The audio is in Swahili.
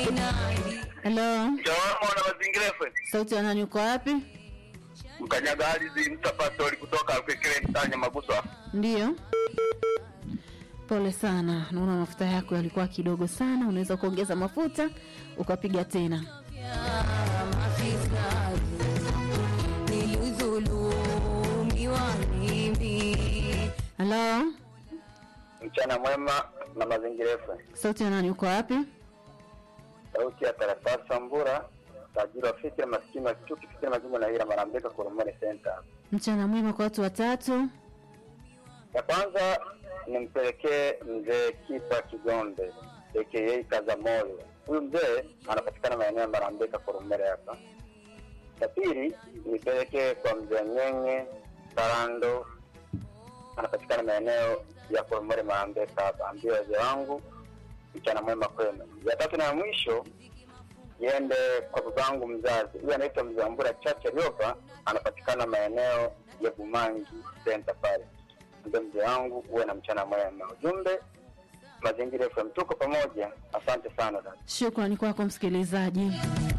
Hello, Mtaalamu na mazingira FM. sauti ya nani? Uko wapi? Mkanyaga ardhi mtapastori kutoka Alkwekele mtanya Maguswa. Ndiyo, pole sana. Naona mafuta yako yalikuwa kidogo sana, unaweza kuongeza mafuta ukapiga tena. Halo, Mchana mwema na mazingira FM. sauti ya nani? Uko wapi? Sauti ya Tarafasa Sambura, tajiri wa fikira maskini wa chuki fikira majimbo na hira Marambeka Koromore Center. Mchana mwema kwa watu watatu. Ya kwanza nimpelekee mzee Kipa Kigombe aka Kazamoyo. Huyu mzee anapatikana maeneo ya Marambeka Koromore hapa. Ya pili nipelekee kwa mzee Nyenye Sarando anapatikana maeneo ya Koromore Marambeka hapa. Ambia wazee wangu mchana mwema kwenu. Ya tatu na ya mwisho iende kwa babangu mzazi, huyu anaitwa Mzambura Chacha Riopa, anapatikana maeneo ya Bumangi Center pale. Ndio mzee wangu, uwe na mchana mwema. Ujumbe Mazingira FM, tuko pamoja. Asante sana dada. Shukrani kwako msikilizaji.